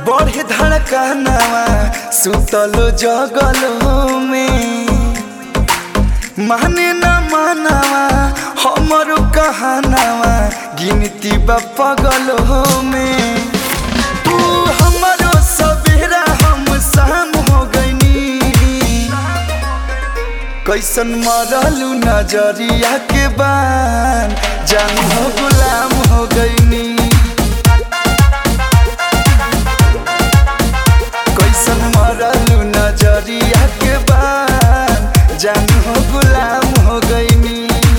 बढ़े धड़कनवा सुतलो जगलो में माने न मानवा हमरो कहनावा गिनती बा पगलो में तू हमरो सवेरा हम शाम हो गईनी कैसन मरलू नजरिया के बान जान हो गुलाम हो गईनी कैसन मरलू नजरिया के बान जान हो गुलाम हो गईनी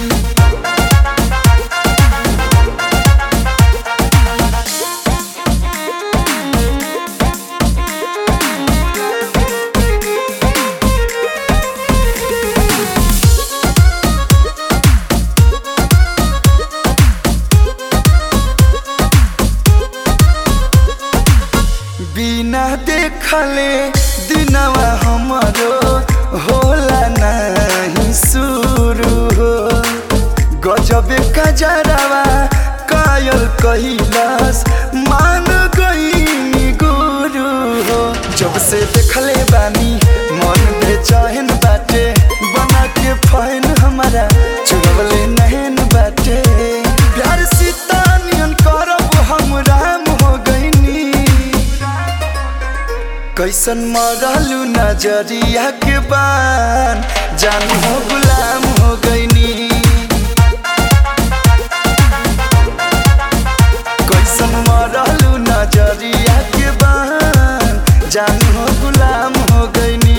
बिना देखले दिनवा हमरो होला नहीं शुरू हो गजबे कजरवा कायल कैलाश मान गई गुरु हो जब से देखले बानी मन बेचैन बाटे बना के फैन हमारा चुरवले नहन बाटे प्यार सीता नियन करब हम राम हो गईनी कैसन मरलू नजरिया के बान जान हो गुलाम हो गईनी कैसन मरलू नजरिया के बान जान हो गुलाम हो गईनी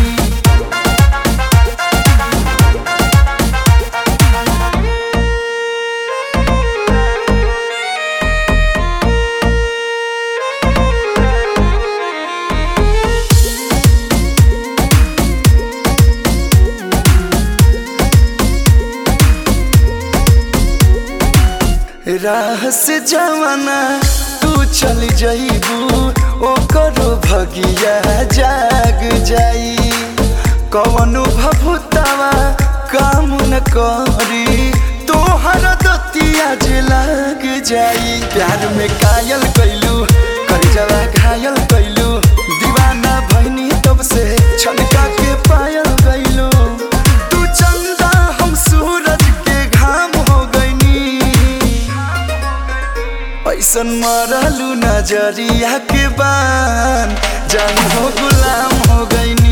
राह से जवाना तू चल जईबू ओकरो भगिया जाग जाई कवनो भभुतावा काम न करी तोहर दतिया जे लाग जाई प्यार में कायल कैलू करजवा घायल कैलू दीवाना भैनी तब से छलका के पायल गईलू तू चंदा हम सूरज के घाम हो गईनी ऐसन मरलू नजरिया के बान जान हो गुलाम हो गईनी